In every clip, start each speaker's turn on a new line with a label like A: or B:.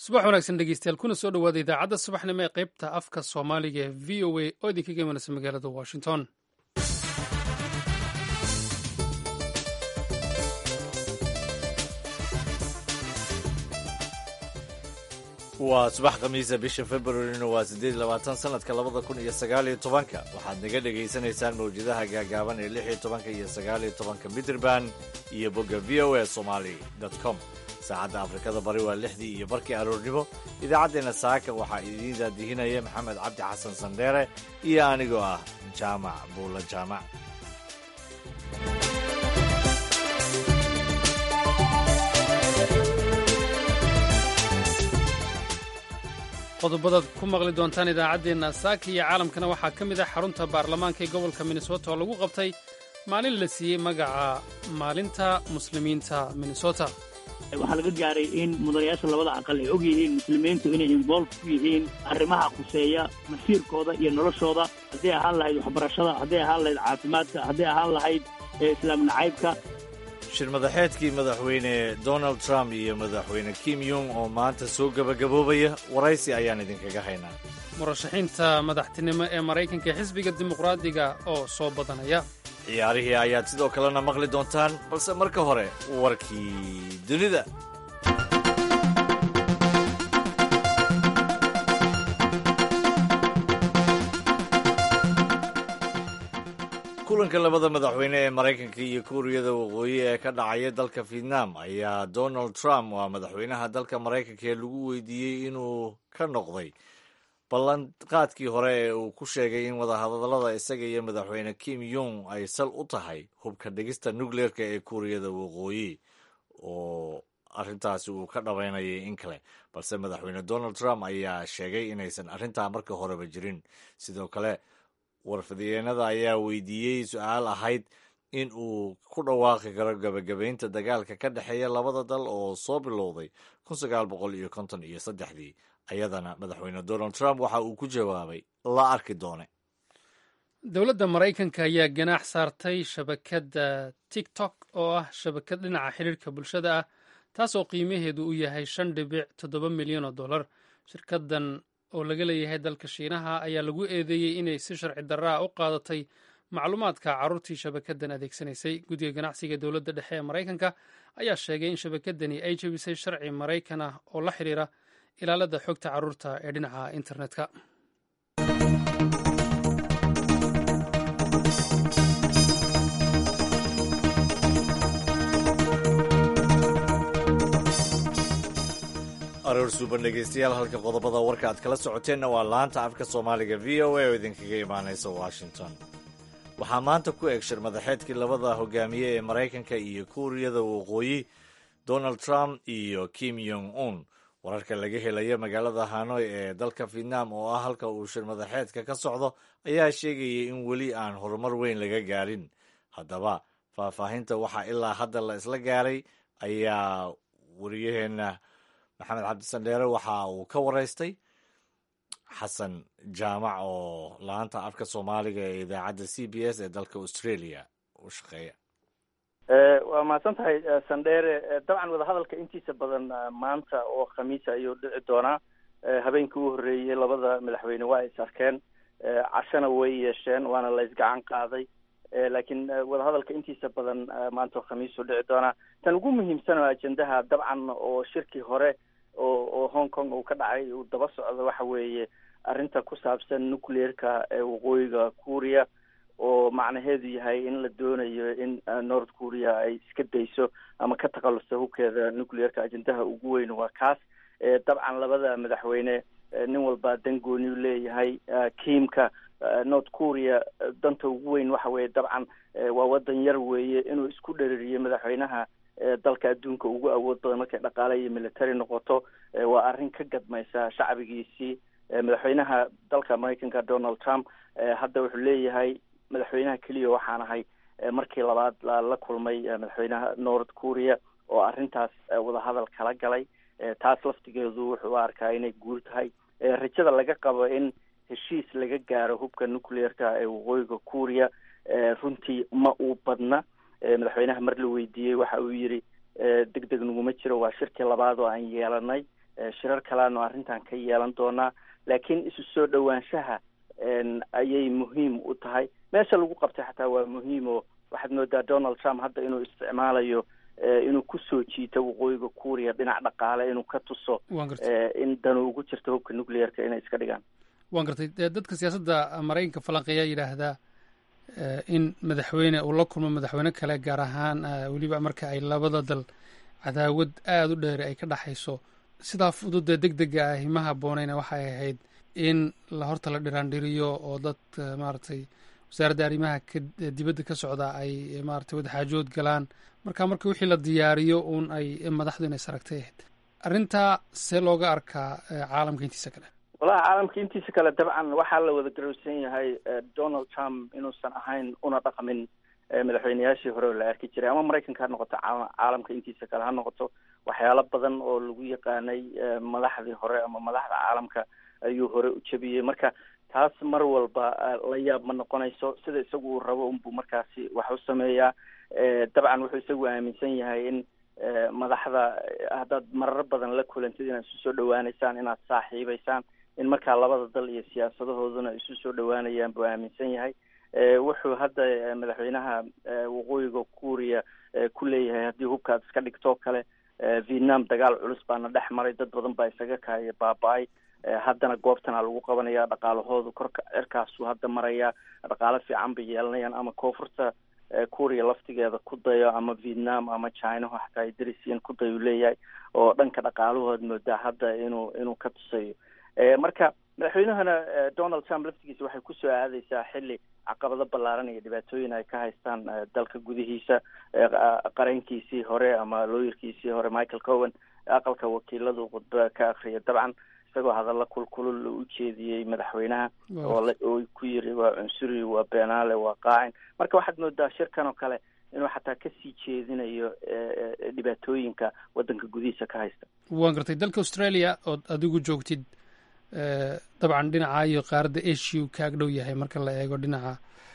A: subax wanaagsan dhegeystayaal kuna soo dhowaada idaacadda subaxnimo ee qaybta afka soomaaliga ee v o a oo idinkaga imanaysa magaalada washington
B: waa subax khamiisa bisha februarina waa siddeed labaatan sanadka labada kun iyo sagaaliyo tobanka waxaad naga dhegaysanaysaan mawjadaha gaagaaban ee lix iyo tobanka iyo sagaaliyo tobanka mitrband iyo bogga v o a somali com saacadda afrikada bari waa lixdii iyo barkii aroornimo idaacaddeenna saaka waxaa idiin daadihinaya maxamed cabdi xasan sandheere iyo anigoo ah jaamac buula jaamac
A: qodobadaad ku maqli doontaan idaacaddeenna saaka iyo caalamkana waxaa ka mid ah xarunta baarlamaanka ee gobolka minnesota oo lagu qabtay maalin la siiyey magaca maalinta muslimiinta minnesota
C: waxaa laga gaaray in mudanayaasha labada aqal ay og yihiin muslimiintu inay involve ku yihiin arrimaha khuseeya masiirkooda iyo noloshooda hadday ahaan lahayd waxbarashada hadday ahaan lahayd caafimaadka hadday ahaan lahayd islaam nacaybka
B: shir madaxeedkii madaxweyne donald trump iyo madaxweyne kim yung oo maanta soo gebagaboobaya waraysi ayaan idinkaga haynaa
A: murashaxiinta madaxtinimo ee maraykanka xisbiga dimuqraadiga oo soo badanaya
B: ciyaarihii ayaad sidoo kalena maqli doontaan balse marka hore warkii dunida kulanka labada madaxweyne ee maraykanka iyo kuuriyada waqooyi ee ka dhacaya dalka vietnam ayaa donald trump waa madaxweynaha dalka maraykanka ee lagu weydiiyey inuu ka noqday ballanqaadkii hore ee uu ku sheegay in wadahadallada isaga iyo madaxweyne kim yung ay sal u tahay hubka dhigista nukleerka ee kuuriyada waqooyi oo arrintaasi uu ka dhabaynayay in kale balse madaxweyne donald trump ayaa sheegay inaysan arrintaa marka horeba jirin sidoo kale warfadiyeenada ayaa weydiiyey su-aal ahayd in uu ku dhawaaqi karo gabagabaynta dagaalka ka dhexeeya labada dal oo soo bilowday kun sagaal boqol iyo konton iyo saddexdii ayadana madaxweyne donald trump waxa uu ku jawaabay la arki doone
A: dowladda maraykanka ayaa ganaax saartay shabakadda tiktok oo ah shabakad dhinaca xiriirka bulshada ah taasoo qiimaheedu u yahay shan dhibic toddoba milyan oo dollar shirkadan oo laga leeyahay dalka shiinaha ayaa lagu eedeeyey inay si sharci darraa u qaadatay macluumaadka carruurtii shabakadan adeegsanaysay guddiga ganacsiga dowladda dhexe ee maraykanka ayaa sheegay in shabakadani ay jebisay sharci maraykan ah oo la xidhiira ilaalada xogta carruurta ee dhinaca internetka
B: aroor suuban dhegeystayaal halka qodobada warka aad kala socoteenna waa laanta afka soomaaliga v o a oo idinkaga imaanaysa washington waxaa maanta ku eg shir madaxeedkii labada hogaamiye ee maraykanka iyo kuuriyada waqooyi donald trump iyo kim yong un wararka laga helaya magaalada hanoy ee dalka vietnam oo ah halka uu shir madaxeedka ka socdo ayaa sheegayay in weli aan horumar weyn laga gaarin haddaba faahfaahinta waxaa ilaa hadda la isla gaaray ayaa wariyaheenna maxamed cabdisandheere waxa uu ka waraystay xasan jaamac oo laanta afka soomaaliga ee idaacadda c b s ee dalka australia u shaqeeya
C: waa mahadsan tahay sandheere dabcan wadahadalka intiisa badan maanta oo khamiisa ayuu dhici doonaa habeenkii u horreeyey labada madaxweyne waa is arkeen cashana way yeesheen waana la isgacan qaaday laakiin wadahadalka intiisa badan maanta oo khamiisuu dhici doonaa tan ugu muhiimsan oo ajendaha dabcan oo shirkii hore oo oo hong kong uu ka dhacay uu daba socdo waxa weeye arrinta ku saabsan nucleerka ee waqooyiga kuuriya oo macnaheedu yahay in la doonayo in north korea ay iska dayso ama ka takhalusto hubkeeda nucleerka ajendaha ugu weyn waa kaas dabcan labada madaxweyne nin walba dan gooniyu leeyahay kiimka north korea danta ugu weyn waxa weeye dabcan waa wadan yar weeye inuu isku dhereriyo madaxweynaha dalka adduunka ugu awood badan markay dhaqaale iyo military noqoto waa arrin ka gadmaysa shacbigiisii madaxweynaha dalka maraykanka donald trump hadda wuxuu leeyahay madaxweynaha keliya waxaan ahay markii labaad la kulmay madaxweynaha north korea oo arrintaas wadahadal kala galay taas laftigeedu wuxuu arkaa inay guur tahay rajada laga qabo in heshiis laga gaaro hubka nucleerka ee waqooyiga korea runtii ma uu badna madaxweynaha mar la weydiiyey waxa uu yidhi deg deg naguma jiro waa shirkii labaad oo aan yeelanay shirar kaleanu arrintan ka yeelan doonaa laakiin isu soo dhowaanshaha ayay muhiim u tahay meesha lagu qabtay xataa waa muhiim oo waxaad moodaa donald trump hadda inuu isticmaalayo inuu kusoo jiito waqooyiga kuuriya dhinac dhaqaale inuu ka tuso in danu ugu jirto hubka nuclearka inay iska dhigaan
A: waan gartay dadka siyaasadda maraykanka falanqeeyaa yidhaahdaa in madaxweyne uu la kulmo madaxweyne kale gaar ahaan weliba marka ay labada dal cadaawad aada u dheeri ay ka dhexayso sidaa fududee deg dega ah ima habooneyna waxay ahayd in la horta la dhiraandhiriyo oo dad maaragtay wasaaradda arrimaha ka dibadda ka socda ay maratay wadaxaajood galaan marka marka wixii la diyaariyo uun ay madaxdu inay saragtay ahayd arrintaa see looga arkaa caalamka intiisa kale
C: wallahi caalamka intiisa kale dabcan waxaa la wada garowsan yahay donald trump inuusan ahayn una dhaqmin madaxweyneyaashii hore oo la arki jiray ama maraykanka ha noqoto caalamka intiisa kale ha noqoto waxyaalo badan oo lagu yaqaanay madaxdii hore ama madaxda caalamka ayuu hore u jebiyey marka taas mar walba la yaab ma noqonayso sida isagu uu rabo unbuu markaasi wax u sameeyaa dabcan wuxuu isagu aaminsan yahay in madaxda haddaad marar badan la kulantid inaad isu soo dhawaaneysaan inaad saaxiibeysaan in markaa labada dal iyo siyaasadahooduna isu soo dhawaanayaan buu aaminsan yahay wuxuu hadda madaxweynaha waqooyiga kuuriya ku leeyahay haddii hubka aad iska dhigtoo kale vietnam dagaal culus baana dhex maray dad badan baa isaga kaaya baaba-ay haddana goobtana lagu qabanaya dhaqaalahoodu korka cirkaasuu hadda marayaa dhaqaalo fiican bay yeelanayaan ama koonfurta kuuriya laftigeeda ku dayo ama vietnam ama chinaho xataa ay darisiin ku dayo leeyahay oo dhanka dhaqaalahood moodaa hadda inuu inuu ka tusayo marka madaxweynahana donald trump laftigiisa waxay kusoo aadeysaa xilli caqabado ballaaran iyo dhibaatooyin ay ka haystaan dalka gudihiisa qarankiisii hore ama looyarkiisii hore michael cowen aqalka wakiiladu khudba ka akriya dabcan isagoo hadalla kulkulul u jeediyey madaxweynaha oo ku yiri waa cunsuri waa beenaale waa qaacin marka waxaad moodaa shirkan oo kale inuu xataa kasii jeedinayo dhibaatooyinka waddanka gudihiisa ka haysta
A: waan gartay dalka australia ood adigu joogtid dabcan dhinaca iyo qaaradda asia kaag dhow yahay marka la eego dhinaca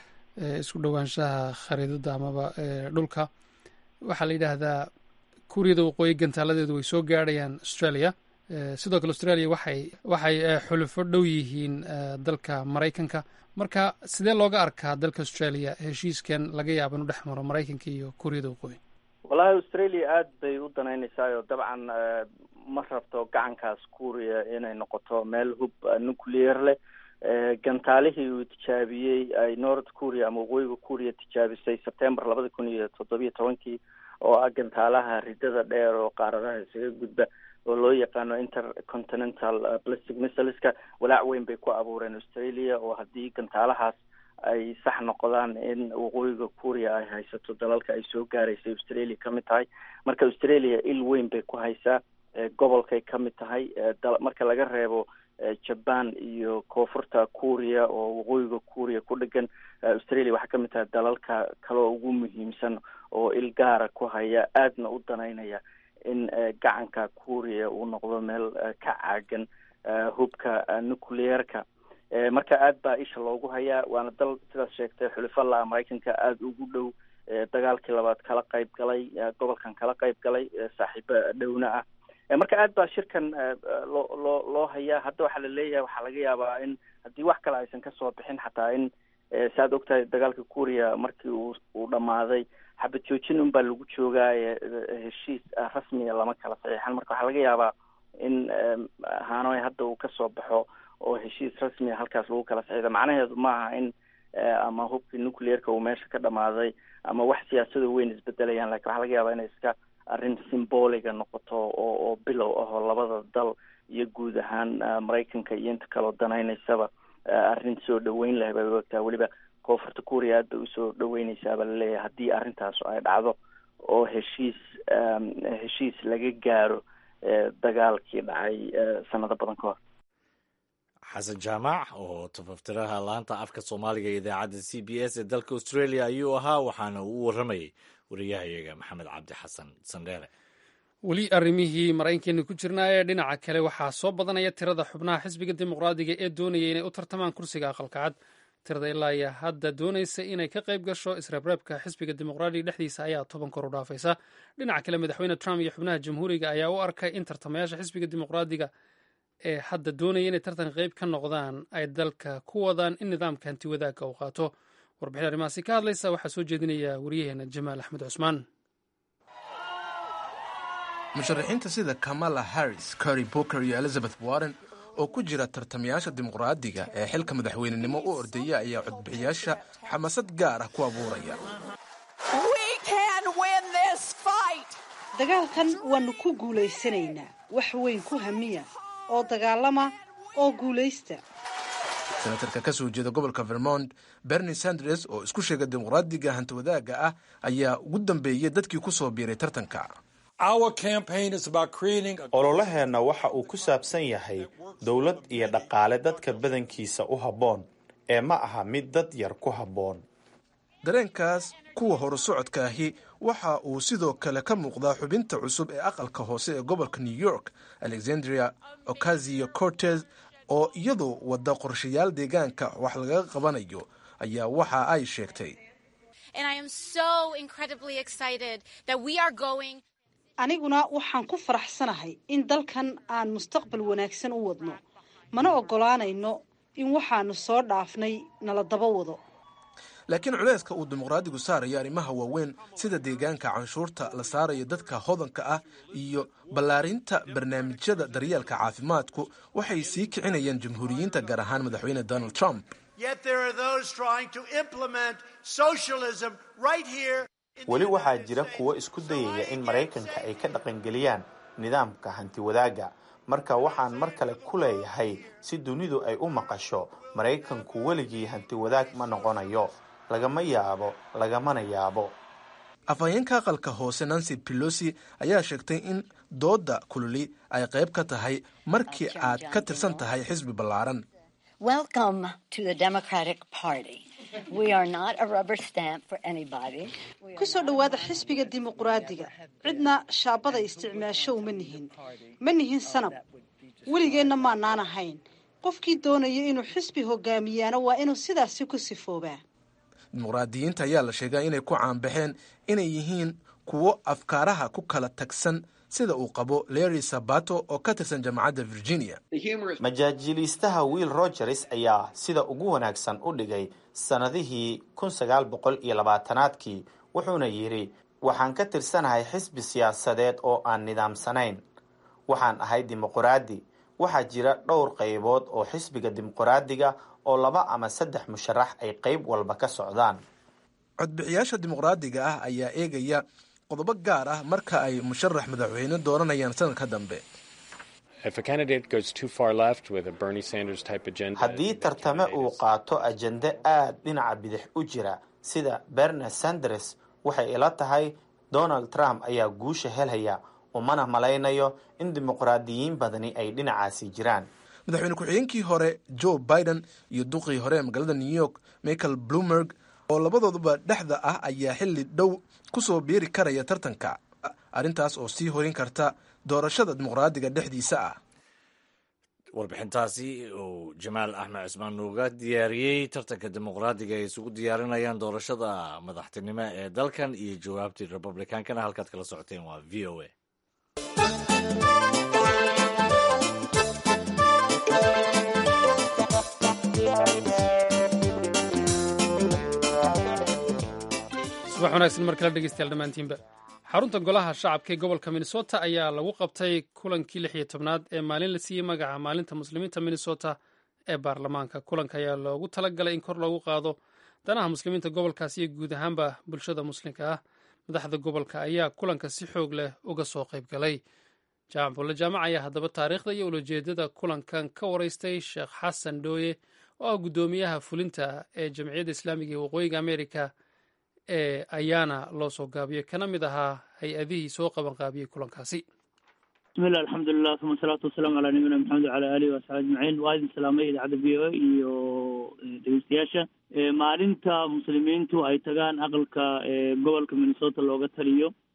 A: isku dhowaanshaha khariidada amaba dhulka waxaa la yidhaahdaa kuuriyada waqooyi gantaaladeedu way soo gaadhayaan australia sidoo kale australia waxay waxay xulufo dhow yihiin dalka maraykanka marka sidee looga arkaa dalka australia heshiiskan laga yaaba inu dhex maro maraykanka iyo kuuriyada waqooyi
C: wallahi australia aada bay u danaynaysaa oo dabcan ma rabto gacankaas kuuriya inay noqoto meel hub nuclear leh gantaalihii uu tijaabiyey ay north kuuriya ama waqooyiga kuuriya tijaabisay september labada kun iyo toddobiyo tobankii oo ah gantaalaha ridada dheer oo qaaradaha isaga gudba oo loo yaqaano intercontinental plastic missileska walaac weyn bay ku abuureen australia oo haddii gantaalahaas ay sax noqdaan in waqooyiga kuuriya ay haysato dalalka ay soo gaaraysay australia ka mid tahay marka australia il weyn bay ku haysaa gobolkay ka mid tahay marka laga reebo jaban iyo koonfurta kuuriya oo waqooyiga kuuriya ku dhegan australia waxaa ka mid tahay dalalka kaloo ugu muhiimsan oo il gaara ku haya aadna u danaynaya in gacanka kuuriya uu noqdo meel ka caagan hubka nucleerka marka aad baa isha loogu hayaa waana dal sidaas sheegtay xulifala maraykanka aada ugu dhow dagaalkii labaad kala qayb galay gobolkan kala qayb galay saaxiibo dhowna ah marka aad baa shirkan loo loo loo hayaa hadda waxaa la leeyahay waxaa laga yaabaa in haddii wax kale aysan kasoo bixin xataa in saaad ogtahay dagaalka kuuriya markii uu uu dhamaaday xabad joojin un baa lagu joogaaye heshiis rasmiya lama kala saxiixan marka waxaa laga yaabaa in hanoy hadda uu kasoo baxo oo heshiis rasmiya halkaas lagu kala saxiixdo macnaheedu maaha in ama hubkii nucleerka uu meesha ka dhamaaday ama wax siyaasado weyn isbedelayaan lakin waxaa laga yaabaa inay iska arrin symboliga noqoto oo oo bilow ah oo labada dal iyo guud ahaan maraykanka iyo inta kaloo danaynaysaba arrin soo dhaweyn leh bay ogtaa weliba koonfurta kuuriya aad bay usoo dhaweyneysaaba laleeyahay haddii arrintaas ay dhacdo oo heshiis heshiis laga gaaro dagaalkii dhacay sanado badan ka hor
B: xasan jaamac oo tafaftiraha laanta afka soomaaliga ee idaacadda c b s ee dalka australia ayuu ahaa waxaana uu u warramayay wariyahayaga maxamed cabdi xasan sandheere
A: weli arrimihii maraykankeena ku jirnaa ee dhinaca kale waxaa soo badanaya tirada xubnaha xisbiga dimuqraadiga ee doonaya inay u tartamaan kursiga aqalka cad tirada ilaa iyo hadda doonaysa inay ka qayb gasho isreebreebka xisbiga dimuqraadiga dhexdiisa ayaa toban kor u dhaafaysa dhinaca kale madaxweyne trump iyo xubnaha jamhuuriga ayaa u arkay in tartamayaasha xisbiga dimuqraadiga ee hadda doonaya inay tartan qayb ka noqdaan ay dalka ku wadaan in nidaamka hanti wadaagga uu qaato warbixin arrimahaasi ka hadlaysa waxaa soo jeedinaya waryaheena jamaal axmed cusmaan
D: musharaxiinta sida kamala harris cory booker iyo elizabeth warren oo ku jira tartamayaasha dimuqraadiga ee xilka madaxweynenimo u ordaya ayaa codbixiyaasha xamaasad gaar ah ku abuuraya
E: dagaalkan waannu ku guulaysanaynaa wax weyn ku hamiya oo dagaalama oo guulaysta
D: senatarka ka soo jeeda gobolka vermont bernie sanders oo isku sheega dimuqraadiga hantiwadaaga ah ayaa ugu dambeeyey dadkii ku soo biiray tartanka
F: ololaheenna waxa uu ku saabsan yahay dowlad iyo dhaqaale dadka badankiisa u habboon ee ma aha mid dad yar ku habboon
D: dareenkaas kuwa horu socodka ahi waxa uu sidoo kale ka muuqdaa xubinta cusub ee aqalka hoose ee gobolka new york alexandria ocasio cortes oo iyadu wadda qorshayaal deegaanka wax lagaga qabanayo ayaa waxa ay sheegtay
E: aniguna waxaan ku faraxsanahay in dalkan aan mustaqbal wanaagsan u wadno mana oggolaanayno in waxaanu soo dhaafnay nala daba wado
D: laakiin culayska uu dimuqraadigu saarayo arrimaha waaweyn sida deegaanka canshuurta la saarayo dadka hodanka ah iyo ballaarinta barnaamijyada daryeelka caafimaadku waxay sii kicinayaan jamhuuriyiinta gaar ahaan madaxweyne donald trump
F: weli waxaa jira kuwo isku dayaya in maraykanka ay ka dhaqangeliyaan nidaamka hanti wadaagga marka waxaan mar kale ku leeyahay si dunidu ay u maqasho maraykanku weligii hanti wadaag ma noqonayo lagama yaabo lagamana yaabo
D: afhayeenka aqalka hoose nancy pelosi ayaa sheegtay in doodda kululi ay qayb ka tahay markii aad ka tirsan tahay xisbi ballaaran
E: ku soo dhowaada xisbiga dimuqraadiga cidna shaabada isticmaasho uma nihin ma nihin sanab weligeenna maanaan ahayn qofkii doonaya inuu xisbi hogaamiyaana waa inuu sidaasi ku sifoobaa
D: dimuqraadiyiinta ayaa la sheegaa inay ku caanbaxeen inay yihiin kuwo afkaaraha ku kala tagsan sida uu qabo larry sabato oo ka tirsan jaamacadda virginia
F: majaajiliistaha will rogers ayaa sida ugu wanaagsan u dhigay sannadihii kun sagaal boqol iyo labaatanaadkii wuxuuna yidhi waxaan ka tirsanahay xisbi siyaasadeed oo aan nidaamsanayn waxaan ahay dimuqraadi waxaa jira dhowr qaybood oo xisbiga dimuqraadiga oo laba ama saddex musharax ay qayb walba ka socdaan
D: codbixiyaasha dimuqraadiga ah ayaa eegaya qodobo gaar ah marka ay musharax madaxweyne dooranayaan sanadka dambe
F: haddii tartame uu qaato ajende aad dhinaca bidix u jira sida bernie sanders waxay ila tahay donald trump ayaa guusha helaya umana malaynayo in dimuqraadiyiin badani ay dhinacaasi jiraan
D: madaxweyne ku-xigeenkii hore joe biden iyo duqii hore ee magaalada new york michael bloomberg oo labadooduba dhexda ah ayaa xilli dhow ku soo biiri karaya tartanka arrintaas oo sii horin karta doorashada dimuqraadiga dhexdiisa ah
B: warbixintaasi uu jamaal axmed cismaan nuuga diyaariyey tartanka dimuqraadiga ay isugu diyaarinayaan doorashada madaxtinimo ee dalkan iyo jawaabtii republikankana halkaad kala socoteen waa v o a
A: subax wanaagsan mar kale dhegeystayaal dhammaantiinba xarunta golaha shacabka ee gobolka minnesota ayaa lagu qabtay kulankii lix iyo tobnaad ee maalin la siiyey magaca maalinta muslimiinta minnesota ee baarlamaanka kulanka ayaa loogu talagalay in kor loogu qaado danaha muslimiinta gobolkaasi iyo guud ahaanba bulshada muslimka ah madaxda gobolka ayaa kulanka si xoog leh uga soo qayb galay jaamac bulle jaamac ayaa haddaba taariikhda iyo ulajeedada kulankan ka waraystay sheekh xasan dhooye oo ah guddoomiyaha fulinta ee jamciyadda islaamiga ee waqooyiga amerika ee ayaana loo soo gaabiyey kana mid ahaa hay-adihii soo qaban qaabiyey kulankaasi
G: bismillah alxamdulilah uma asalaatu wasalaamu calaa nabiyina maxamed wacala alihi wasaxbi ajmaciin waa idin salaamay idaacadda v o a iyo dhegeystayaasha maalinta muslimiintu ay tagaan aqalka gobolka minnesota looga taliyo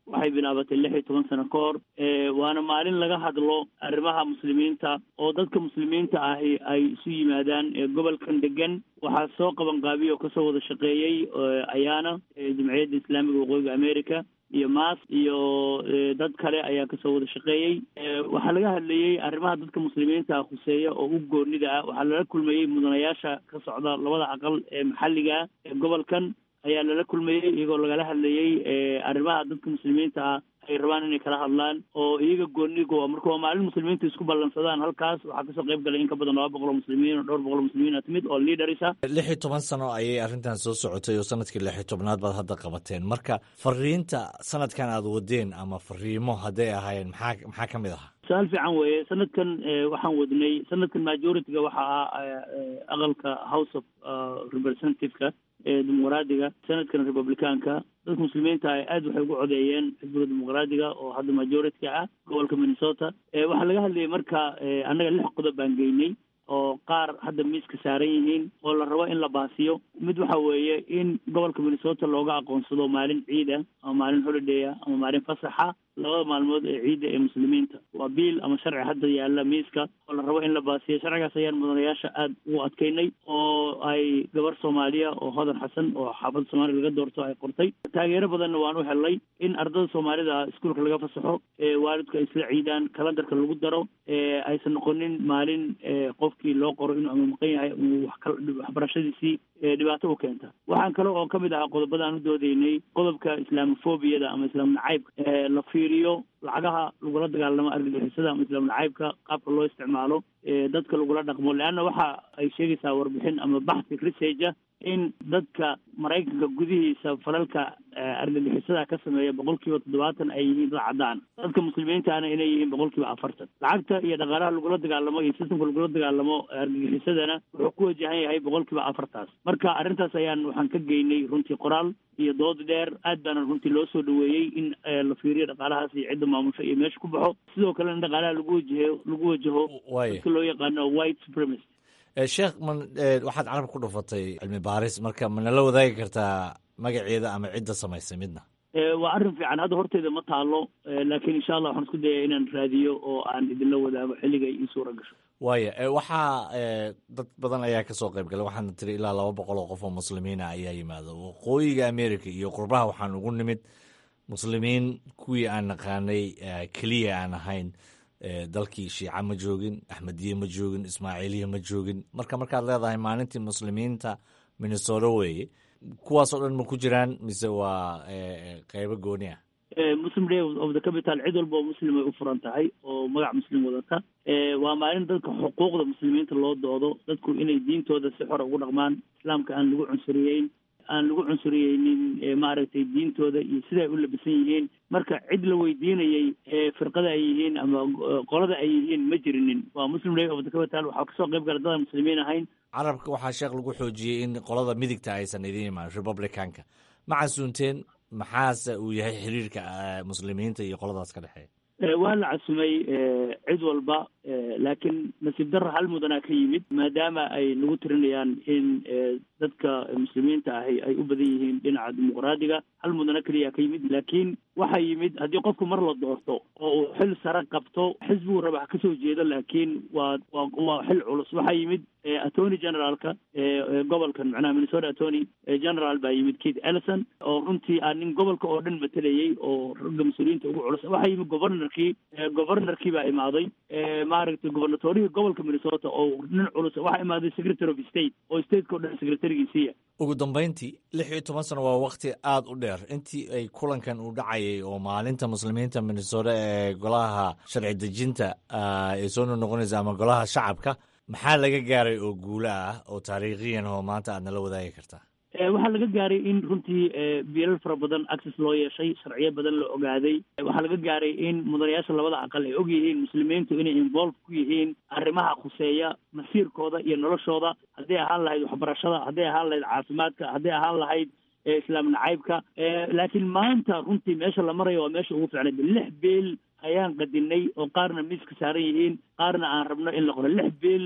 G: waxay bilaabatay lix iyo toban sano ka hor waana maalin laga hadlo arrimaha muslimiinta oo dadka muslimiinta ahi ay isu yimaadaan gobolkan degan waxaa soo qaban qaabiya oo kasoo wada shaqeeyey ayaana jamciyadda islaamiga waqooyiga america iyo maas iyo dad kale ayaa kasoo wada shaqeeyey waxaa laga hadlayey arrimaha dadka muslimiinta khuseeya oo u goonida ah waxaa lala kulmayey mudanayaasha ka socda labada aqal ee maxalliga ee gobolkan ayaa lala kulmayey iyagoo lagala hadlayey arrimaha dadka muslimiinta ah ay rabaan inay kala hadlaan oo iyaga goonigo marka waa maalin muslimiinta isku ballansadaan halkaas waxaa kasoo qayb galay in ka badan laba boqol oo muslimiin oo dhowr boqol oo muslimiin a timid oo leaders ah
B: lix iyo toban sano ayay arrintan soo socotay oo sanadkii lix iyo tobnaad baad hadda qabateen marka fariinta sanadkan aad wadeen ama fariimo hadday ahaayeen maxaa maxaa ka mid ahaa
G: su-aal fiican weeye sanadkan waxaan wadnay sanadkan majority-ga waxa ah aqalka house of representative-ka ee dimuqraadiga sanadkan republicaanka dadka muslimiinta ah aad waxay ugu codeeyeen xisbiga dimuqraadiga oo hadda majority-ka ah gobolka minnesota waxaa laga hadlayay marka annaga lix qodob baan geynay oo qaar hadda miiska saaran yihiin oo la rabo in la baasiyo mid waxa weeye in gobolka minnesota looga aqoonsado maalin ciida ama maalin holiday ah ama maalin fasaxa labada maalmood ee ciidda ee muslimiinta waa biil ama sharci hadda yaalla miiska oo la rabo in la baasiyo sharcigaas ayaan mudanayaasha aada ugu adkeynay oo ay gabar soomaaliya oo hodan xasan oo xaafadda soomaaliya laga doorto ay qortay taageero badanna waan u helnay in ardada soomaalida iskuolka laga fasaxo waalidku ay isla ciidaan kalandarka lagu daro aysan noqonin maalin qofkii loo qoro inuu ama maqan yahay waxbarashadiisii dhibaato u keenta waxaan kale oo kamid ahaa qodobada aan u doodeynay qodobka islaamofobiyada ama islaam nacaybka la fiiriyo lacagaha lagula dagaalamo argagixisada ama islaam nacaybka qaabka loo isticmaalo dadka lagula dhaqmo leanna waxa ay sheegaysaa warbixin ama baxsi researcha in dadka maraykanka gudihiisa falalka argagixisada ka sameeya boqol kiiba toddobaatan ay yihiin dad caddaan dadka muslimiintaana inay yihiin boqol kiiba afartan lacagta iyo dhaqaalaha lagula dagaalamo iyo sistamka lagula dagaalamo argagixisadana wuxuu ku wajahan yahay boqol kiiba afartaas marka arrintaas ayaan waxaan ka geynay runtii qoraal iyo dood dheer aad baana runtii loo soo dhaweeyey in la fiiriyo dhaqaalahaas iyo cidda maamusho iyo meesha ku baxo sidoo kalena in dhaqaalaha lagu wajaho lagu wajaho dadka loo yaqaano white supremacy
B: sheekh man waxaad carab ku dhufatay cilmi baaris marka manala wadaagi kartaa magaceeda ama cidda samaysay midna
G: waa arrin fiican hadda horteyda ma taalo laakiin insha allah waxaan isku dayaya inaan raadiyo oo aan idinla wadaago xilliga ii suura gasho
B: waaya waxaa dad badan ayaa kasoo qayb galay waxaana tiri ilaa laba boqol oo qof oo muslimiina ayaa yimaada waqooyiga america iyo qurbaha waxaan ugu nimid muslimiin kuwii aan naqaanay keliya aan ahayn dalkii shiica ma joogin axmediye ma joogin ismaaciiliya ma joogin marka markaad leedahay maalintii muslimiinta minnesota weeye kuwaasoo dhan ma ku jiraan mise waa qeybo gooni ah
G: muslim day of the capital cid walba oo muslim ay u furan tahay oo magac muslim wadata waa maalin dadka xuquuqda muslimiinta loo doodo dadku inay diintooda si xora ugu dhaqmaan islaamka aan lagu cunsuriyeyn aan lagu cunsuriyeynin maaragtay diintooda iyo siday u labisan yihiin marka cid la weydiinayey firqada ay yihiin ama qolada ay yihiin ma jirinin waa muslim day of the capital waxaa kasoo qayb gala dadaan muslimiin ahayn
B: carabka waxaa sheekh lagu xoojiyey in qolada midigta aysan idin imaan republicanka ma casuunteen maxaase uu yahay xiriirka muslimiinta iyo qoladaas ka dhexeeya
G: waa la casumay cid walba laakiin nasiib darra hal mudanaa ka yimid maadaama ay nagu tirinayaan in dadka muslimiinta ahi ay u badan yihiin dhinaca dimuqraadiga hal mudana keliya ka yimid laakiin waxaa yimid haddii qofku mar la doorto oo uu xil sare qabto xisbigu raba ha kasoo jeedo laakiin waa waa waa xil culus waxaa yimid attorney generaalka gobolkan macnaha minnesota attorney general baa yimid kate ellison oo runtii aa nin gobolka oo dhan matelayey oo ragga mas-uuliyiinta ugu culus waxaa yimid governorkii governorkii baa imaaday maaragtay gobernatorihii gobolka minnesota oo nin culus waxaa imaaday secretary of state oo stateka o dhan secretarigiisiiya
B: ugu dambeyntii lix iyo toban sano waa wakti aada u dheer intii ay kulankan uu dhacayay oo maalinta muslimiinta minnesota ee golaha sharci dejinta ay soo noqonaysa ama golaha shacabka maxaa laga gaaray oo guulo ah oo taariikhiyan oo maanta aad nala wadaagi kartaa
G: waxaa laga gaaray in runtii biilal fara badan access loo yeeshay sharciyo badan la ogaaday waxaa laga gaaray in mudanayaasha labada aqal ay og yihiin muslimiintu inay involve ku yihiin arrimaha khuseeya masiirkooda iyo noloshooda hadday ahaan lahayd waxbarashada hadday ahaan lahayd caafimaadka hadday ahaan lahayd islaam nacaybka laakiin maanta runtii meesha la marayo waa meesha ugu fiicnay lix biil ayaan qadinay oo qaarna miiska saaran yihiin qaarna aan rabno in la qoro lix biil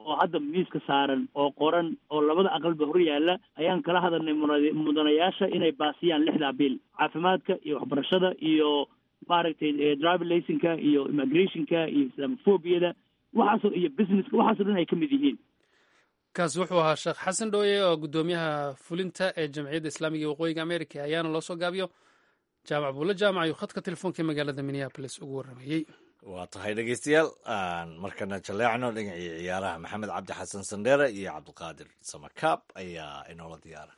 G: oo hadda miiska saaran oo qoran oo labada aqalba hor yaalla ayaan kala hadalnay mudanayaasha inay baasiyaan lixdaa bil caafimaadka iyo waxbarashada iyo maaragtay driver licenka iyo immigrationka iyo islamophobiyada waxaasoo iyo businesska waxaasoo dhan ay ka mid yihiin
A: kaasi wuxuu ahaa sheekh xasan dhooye oo guddoomiyaha fulinta ee jamciyadda islaamiga ee waqooyiga america ayaana loo soo gaabiyo jaamac buulle jaamac ayuu khadka telefoonka ee magaalada minneabolis ugu warramayey
B: waa tahay dhegeystayaal aan markana jaleecno dhinacii ciyaaraha maxamed cabdi xasan sandheere iyo cabdiqaadir samakaab ayaa inoola diyaara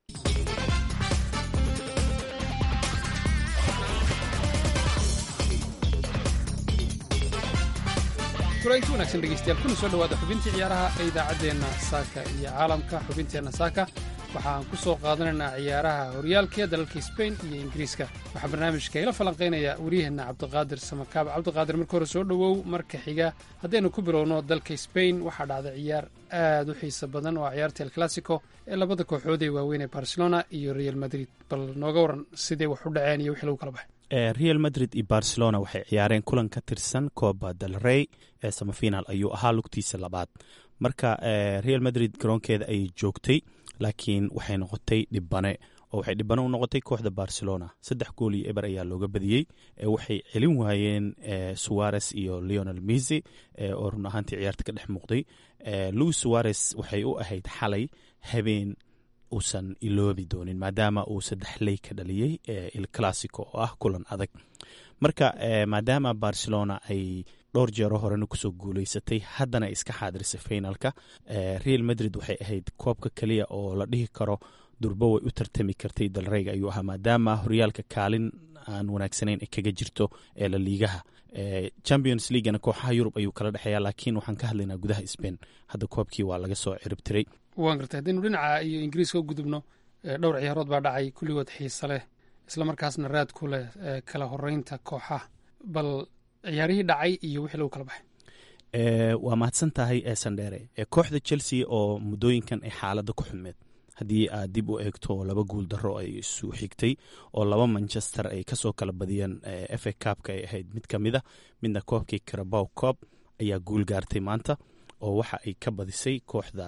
A: kulanti wanaagsan dhegeystayaal kuna soo dhowaada xubintii ciyaaraha ee idaacaddeenna saaka iyo caalamka xubinteenna saaka waxa aan ku soo qaadanaynaa ciyaaraha horyaalka dalalka sbain iyo ingiriiska waxaa barnaamijka ila falanqaynaya waryaheena cabdiqaadir samakaab cabdiqaadir marka hore soo dhowow marka xiga haddaynu ku bilowno dalka sbain waxaa dhacday ciyaar aad u xiiso badan oo ciyaarta el classico ee labada kooxood ee waaweyn ee barcelona iyo real madrid bal nooga waran sidee wax u dhaceen iyo wixii lagu kala baxay
H: real madrid iyo barcelona waxay ciyaareen kulan ka tirsan coba del rey ee samafinal ayuu ahaa lugtiisa labaad marka real madrid garoonkeeda ayay joogtay laakiin waxay noqotay dhibane oo waxay dhibane u noqotay kooxda barcelona saddex gool iyo eber ayaa looga badiyey waxay celin waayeen suares iyo leonel misi oo run ahaantii ciyaarta ka dhex muuqday louis suares waxay u ahayd xalay habeen uusan iloobi doonin maadaama uu saddex ley ka dhaliyey il classico oo ah kulan adag marka maadaama barcelona ay dhowr jeero horena kusoo guuleysatay haddana ay iska xaadirisay finalka real madrid waxay ahayd koobka keliya oo la dhihi karo durbo way u tartami kartay dalreyga ayuu ahaa maadaama horyaalka kaalin aan wanaagsanayn ay kaga jirto ee la liigaha champions leaguena kooxaha yurub ayuu kala dhexeeya laakiin waxaan ka hadlaynaa gudaha spain hadda koobkii waa laga soo ciribtiray
A: waan gartay haddaynu dhinaca iyo ingiriiska u gudubno dhowr ciyaarood baa dhacay kulligood xiise leh islamarkaasna raad ku leh kala horeynta kooxaha bal ciyaarihii dhacay iyo wixii lagu kala baxay
H: waa mahadsan tahay sandheere kooxda chelsea oo muddooyinkan ay xaaladda ku xumeed haddii aad dib u eegto laba guul darro ay isu xigtay oo laba manchester ay kasoo kala badiyeen f a cabka ay ahayd mid ka mid a midna koobkii carabow coob ayaa guul gaartay maanta oo waxa ay ka badisay kooxda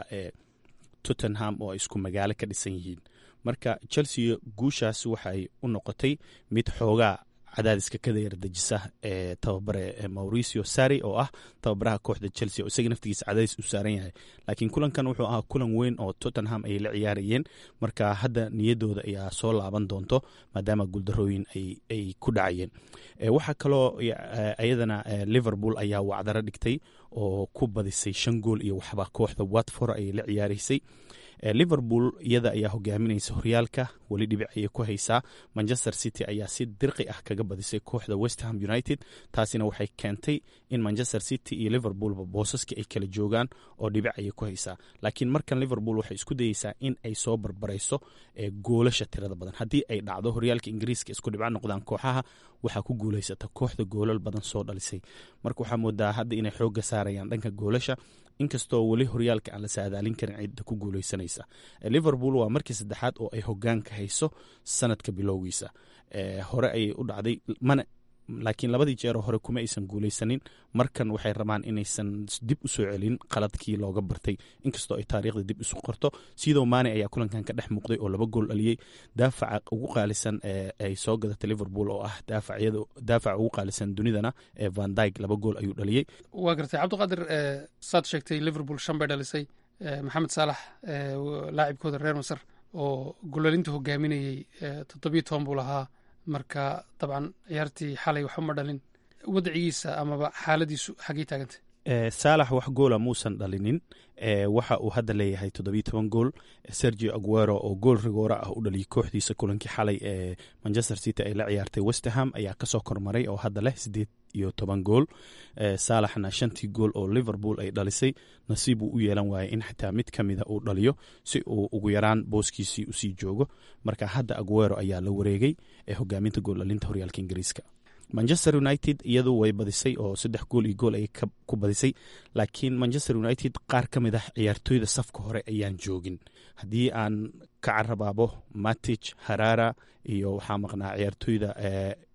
H: tottenham oo ay isku magaalo ka dhisan yihiin marka chelsea guushaas waxay u noqotay mid xoogaa cadaadiska ka yardejisa ee tababare mauricio sari oo ah tababaraha kooxda chelsea oo isaga naftigiisa cadaadis u saaran yahay laakiin kulankan wuxuu ahaa kulan weyn oo tottenham ay la ciyaarayeen marka hadda niyadooda ayaa soo laaban doonto maadaama guuldarooyin ay ku dhacayeen waxaa kaloo iyadana liverpool ayaa wacdaro dhigtay oo ku badisay shan gool iyo waxba kooxda watford ayay la ciyaaraysay liverpool iyada ayaa hogaaminaysa horyaalka weli dhibic ayay ku haysaa manchester city ayaa si dirqi ah kaga badisay kooxda westham united taasina waxay keentay in manchester city iyo liverpoolba boosaskii ay kala joogaan oo dhibic ayay ku haysaa laakiin markan liverpool waxay isku dayeysaa in ay soo barbarayso goolasha tirada badan haddii ay dhacdo horyaalka ingiriiska isku dhibco noqdaan kooxaha waxaa ku guuleysata kooxda goolal badan soo dhalisay marka waxaa moodaa hadda inay xooga saarayaan dhanka goolasha inkastoo weli horyaalka aan la saadaalin karin cidda ku guuleysanaysa liverpool waa markii saddexaad oo ay hogaanka hayso sanadka bilowgiisa hore ayay u dhacday mana laakiin labadii jeero hore kuma aysan guuleysanin markan waxay rabaan inaysan dib usoo celin qaladkii looga bartay inkastoo ay taariikhda dib isu qorto sidoo maane ayaa kulankan ka dhex muuqday oo laba gool dhaliyey daafaca ugu qaalisan ay soo gadatay liverpool oo ah daafaca ugu qaalisan dunidana ee van dyg laba gool ayuu dhaliyey
A: waa gartay cabdiqaadir saad sheegtay liverpool shan bay dhalisay maxamed saalax laacibkooda reer masar oo golalinta hogaaminayey toddobiyo toban buu lahaa marka dabcan ciyaartii xalay waxba ma dhalin wadcigiisa amaba xaaladiisu xaggey taagantay
H: saalax wax goola muusan dhalinin waxa uu hadda leeyahay toddobiyo toban gool sergio aguero oo gool rigoora ah u dhaliyay kooxdiisa kulankii xalay ee manchester city ay la ciyaartay westerham ayaa kasoo kormaray oo hadda leh sideed iyo toban gool saalaxna shantii gool oo liverpool ay dhalisay nasiib uu u yeelan waayay in xitaa mid ka mida uu dhaliyo si uu ugu yaraan booskiisii usii joogo marka hadda aguero ayaa la wareegay ee hogaaminta gool dhalinta horyaalka ingiriiska manchester united iyadu way badisay oo saddex gool iyo gool ayay ku badisay laakiin manchester united qaar ka mid ah ciyaartooyda safka hore ayaan joogin haddii aan ka carabaabo matich harara iyo waxaa maqnaa ciyaartooyda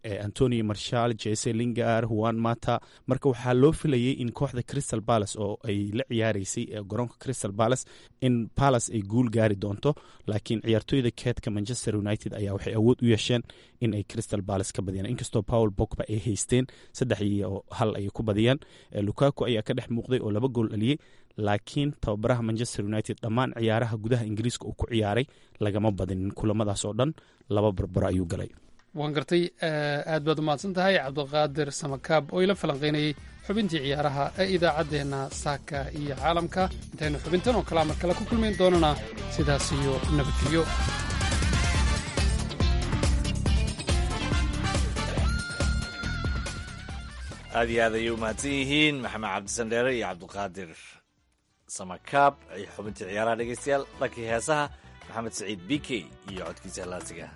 H: antoni marshal jese lingar juan mata marka waxaa loo filayay in kooxda crystal palace oo ay la ciyaareysay garoonka crystal palace in palace ay guul gaari doonto laakiin ciyaartooyda keedka manchester united ayaa waxay awood u yeesheen in ay crystal palace ka badiyaan inkastoo paul bogba ay haysteen saddex iyo hal ayay ku badiyaan lukaku ayaa ka dhex muuqday oo laba gool dhaliyey laakiin tababaraha manchester united dhammaan ciyaaraha gudaha ingiriiska uu ku ciyaaray lagama badinin kulamadaas oo dhan laba barbaro ayuu galay
A: waan gartay aad baad umahadsan tahay cabdiqaadir samakaab oo ila falanqaynayay xubintii ciyaaraha ee idaacaddeenna saaka iyo caalamka intaynu xubintan oo kalea mar kale ku kulmayn doonana sidaas iyo nabadgelyo
B: aad iyo aad ayay u mahadsan yihiin maxamed cabdisandheere iyo cabdiqaadir samakaab xubintii ciyaaraha dhegeystayaal dhankii heesaha maxamed saciid b k iyo codkiisa halaasiga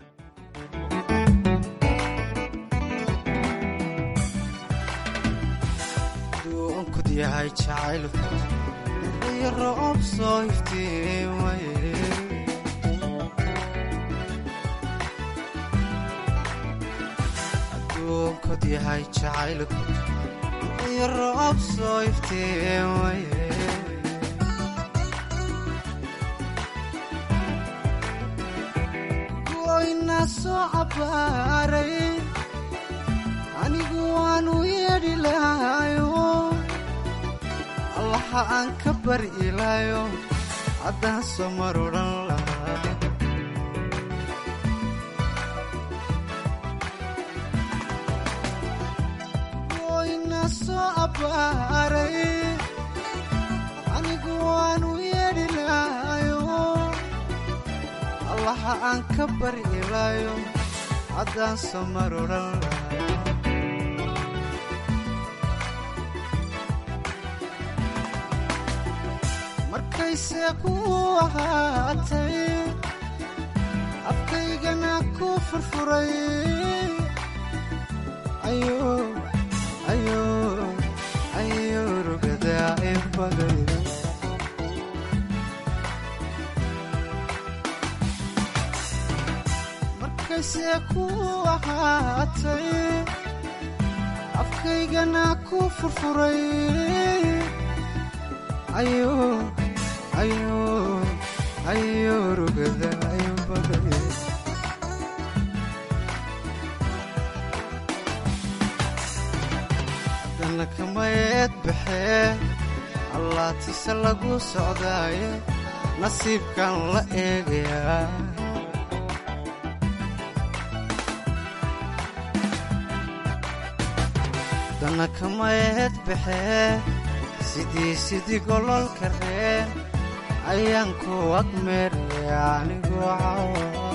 I: duunkud yahay jacaylku iyo roob soo iftiimaye aduunkud yahay jacaylku iyo roob soo iftiimaye goyna soo cabaaray anigu waanu yeedhi lahayo allaha aan ka bari ilaayo haddaan soo mar odhan lahaa goyna soo abbaaray anigu waanu yeedhi lahayo allaha aan ka bari ilaayo haddaan soo mar odhan lahaa markayse ku ahaatay afkaygana ku furfuray ayo rugadaa inbaday markayse ku ahaatay afkaygana ku furfuray ayo ayo ayo rugada ayo baday haddana kamayeed baxee allaatise lagu socdaaye nasiibkan la eegayaa haddana kamayeed baxee sidii sidii gololka reen ayaan ku agmeeraya anigu cawa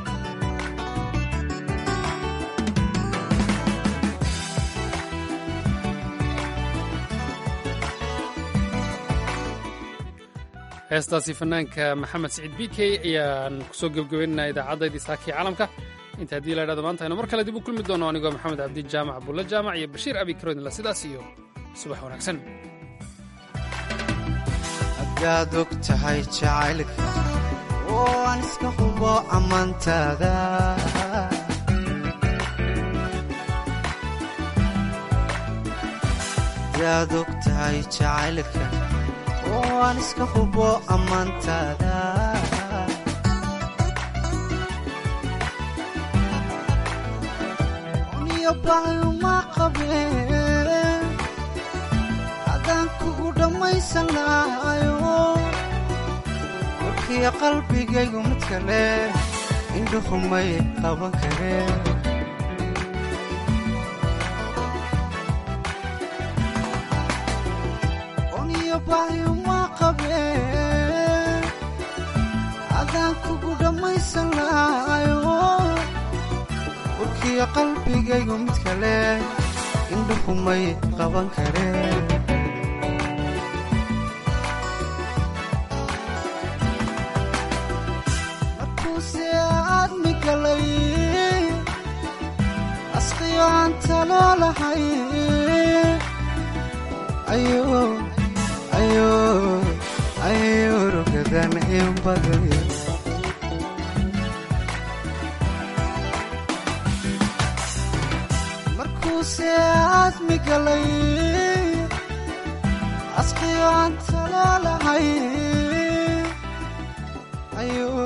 A: heestaasi fanaanka maxamed saciid b k ayaan kusoo gebgabaynaynaa idaacaddaydii saakii caalamka inta haddii la idhahdo maanta aynu mar kale dib u kulmi doono anigoo maxamed cabdi jaamac bulle jaamac iyo bashiir abi karoodinla sidaas iyo subax wanaagsan
I: haddaad og tahay jacaylka oo aan iska hubo ammaantaada haddaad og tahay jacaylka oo aan iska hubo ammaantaada uniyo baayuma qabeen haddaan kugu dhammaysan lahayo warkiyo qalbigaygu mid kale indhuhumay qaban kareen uniyo baayuma qabeen haddaan kugu dhammaysan lahayo warkiyo qalbigaygu mid kale indhuhumay qaban kareen markuuse aadmi galay asqiyo aan taloo lahay ayo ayo ayo rugadan in baday aan tala lahay ayuu